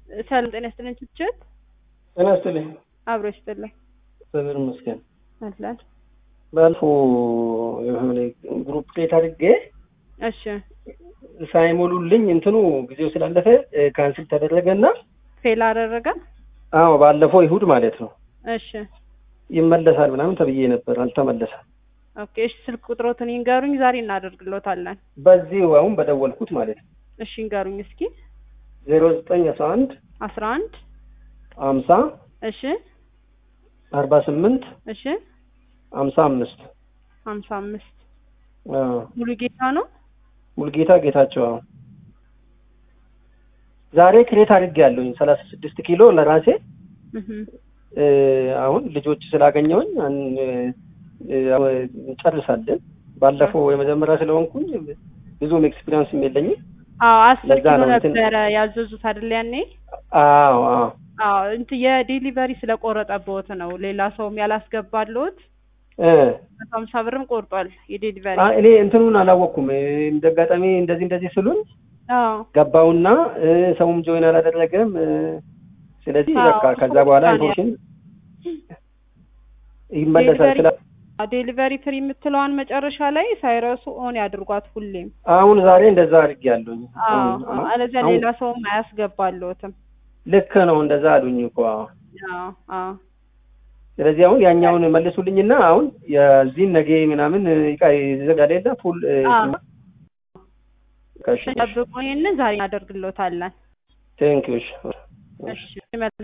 ሰላም ጤና ይስጥልኝ። ችችት ጤና ይስጥልኝ። አብሮ ይስጥልኝ። እግዚአብሔር ይመስገን። አለን ባለፈው የሆነ ግሩፕ ሌት አድርጌ እሺ ሳይሞሉልኝ እንትኑ ጊዜው ስላለፈ ካንስል ተደረገና ፌል አደረገ። አዎ ባለፈው ይሁድ ማለት ነው እሺ ይመለሳል ምናምን ተብዬ ነበር፣ አልተመለሰም። ኦኬ እሺ ስልክ ቁጥሮትን ይንገሩኝ፣ ዛሬ እናደርግሎታለን። በዚህ አሁን በደወልኩት ማለት ነው እሺ ይንገሩኝ እስኪ ዜሮ ዘጠኝ አስራ አንድ አስራ አንድ ሀምሳ እሺ አርባ ስምንት እሺ ሀምሳ አምስት ሀምሳ አምስት ሙሉ ጌታ ነው። ሙልጌታ ጌታቸው አሁን ዛሬ ክሬት አድርጌ ያለሁኝ ሰላሳ ስድስት ኪሎ ለራሴ እህ እ አሁን ልጆች ስላገኘውኝ አን- እ እንጨርሳለን። ባለፈው የመጀመሪያ ስለሆንኩኝ ብዙም ኤክስፒሪያንስም የለኝም። አዎ አስር ለዛ ኪሎ ነው እንትን- ነበረ ያዘዙት አይደል ያኔ? አዎ አዎ አዎ እንትን የዴሊቨሪ ስለቆረጠብዎት ነው። ሌላ ሰውም ያላስገባልዎት እ መቶ ሀምሳ ብርም ቆርጧል የዴሊቨሪ። አ- እኔ እንትኑን አላወቅኩም። እ እንደ አጋጣሚ እንደዚህ እንደዚህ ስሉኝ አዎ ገባውና እ ሰውም ጆይን አላደረገም። እ ስለዚህ አዎ፣ በቃ ከዛ እሱ በኋላ ብቻ ነው ኢንፎርሜሽን ይመለሳል ስላ ዴሊቨሪ ፍሪ የምትለዋን መጨረሻ ላይ ሳይረሱ ኦን ያድርጓት ሁሌም። አሁን ዛሬ እንደዛ አድርጌያለሁኝ። አዎ አሁን- አዎ፣ አለዚያ አሁን ሌላ ሰውም አያስገባልዎትም። ልክ ነው እንደዛ አሉኝ እኮ አዎ። አዎ አዎ ስለዚህ አሁን ያኛውን መልሱልኝና አሁን የዚህን ነገ ምናምን ይቃ ይዘጋል የለ ፉል እ፣ አዎ። ከሽ ጠብቁ፣ ይሄንን ዛሬ እናደርግሎታለን። ቴንክ ዩ እሺ